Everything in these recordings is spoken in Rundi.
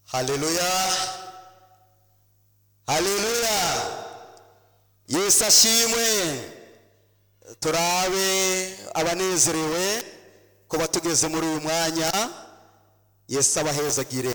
haleluya haleluya yesu ashimwe turabe abanezerewe kuba tugeze muri uyu mwanya yesu abahezagire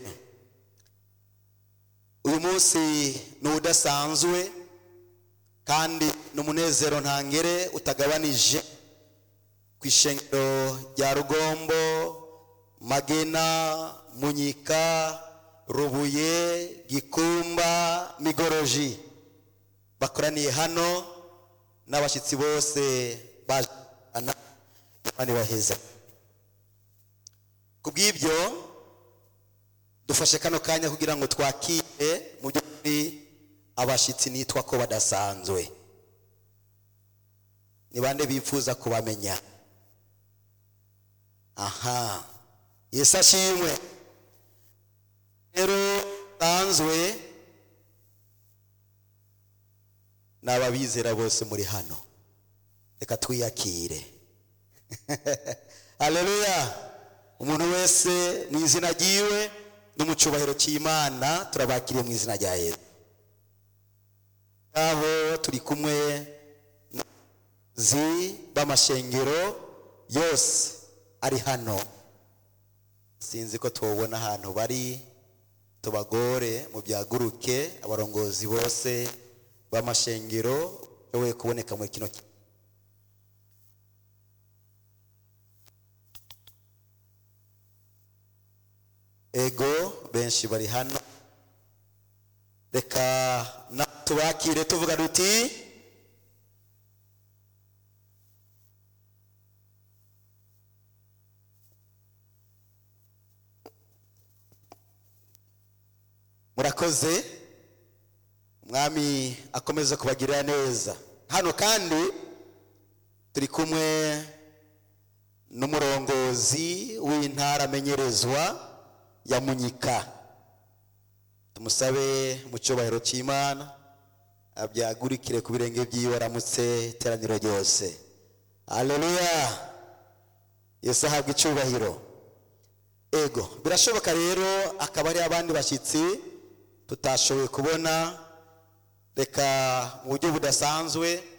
uyu munsi ni udasanzwe kandi ni umunezero ntangere utagabanije ku ishengero rya rugombo magena munyika rubuye gikumba migoroji bakoraniye hano n'abashyitsi bose baje imana ibaheza ku bw'ibyo dufashe kano kanya kugira ngo twakire mu by'ukuri abashyitsi nitwa ko badasanzwe ni bande bifuza kubamenya aha yesu ashimwe rero sanzwe ni ababizera bose muri hano reka twiyakire haleluya umuntu wese mu izina ryiwe no mu cyubahiro cy'imana turabakiriye mu izina rya yesu aho turi kumwe zi b'amashengero yose ari hano sinzi ko tubona ahantu bari tubagore mu byaguruke abarongozi bose b'amashengero bashoboye kuboneka muri kino ki- ego benshi bari hano reka na tubakire tuvuga duti murakoze umwami akomeza kubagirira neza hano kandi turi kumwe n'umurongozi w'intara amenyerezwa ya munyika tumusabe mu cyubahiro cy'imana abyagurikire ku birenge by'iwe aramutse iteraniro ryose aleluya yesu ahabwa icyubahiro ego birashoboka rero akaba ari abandi bashyitsi tutashoboye kubona reka mu buryo budasanzwe